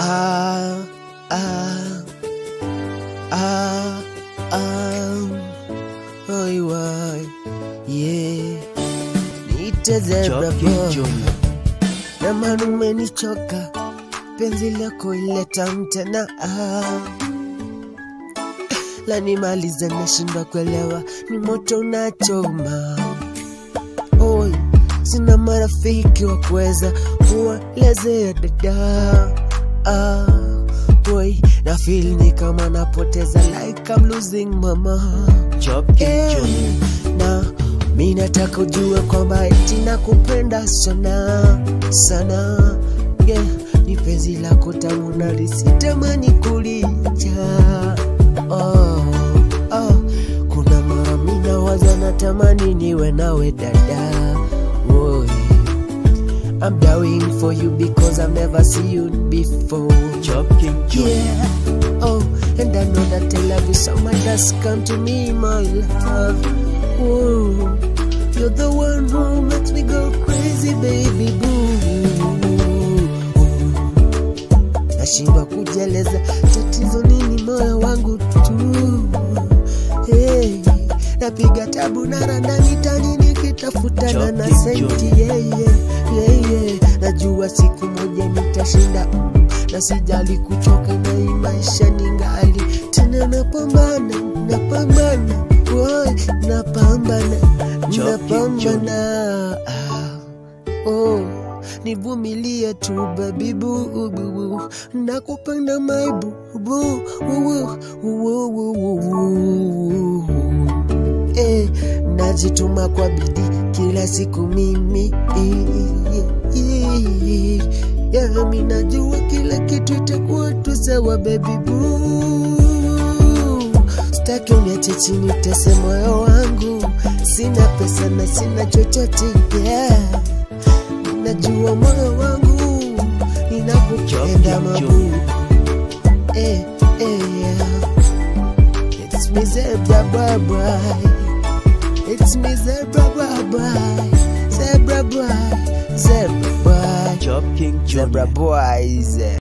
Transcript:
ah, ah, ah, ah, oi, wai, yeah. Niite zebra boy na maana umenichoka, penzi lako ileta mtena ah. la nimalize, nashindwa kuelewa, ni moto unachoma oi, sina marafiki wa kuweza kuelezea dada ah, oi, na feel ni kama napoteza like I'm losing mama Eh, na mi nataka ujue kwamba eti nakupenda sana sana yeah, ni penzi lako tamu na lisitamani kulicha oh, oh. kuna mara mi nawaza natamani niwe nawe dada Woy. I'm dying for you because I've never seen you before Yeah. Oh, and I know that I love you so much. That's come to me, my love. Whoa, you're the one who makes me go crazy, baby boo. Nashindwa kujeleza tatizo nini, moyo wangu tu. Hey, napiga tabu na randa mitani nikitafutana na senti yeah, yeah, yeah, yeah. Najua siku moja nitashinda mm, na sijali kuchoka na hii maisha ningali tena napambana napambana woy, napambana napambana ah, oh, nivumilie tu baby boo boo, boo. nakupenda my boo boo boo, boo, boo, boo, boo. Eh, najituma kwa bidii kila siku mimi yeah, mi najua kila kitu itakuwa tu sawa baby boo staki uniache chini utese moyo wangu sina pesa na sina chochote yeah. najua moyo wangu inakupenda mabu eh, eh, yeah. It's me zebra bye bye It's me zebra bye bye Zebra bye Zebra bye Job King Zebra boys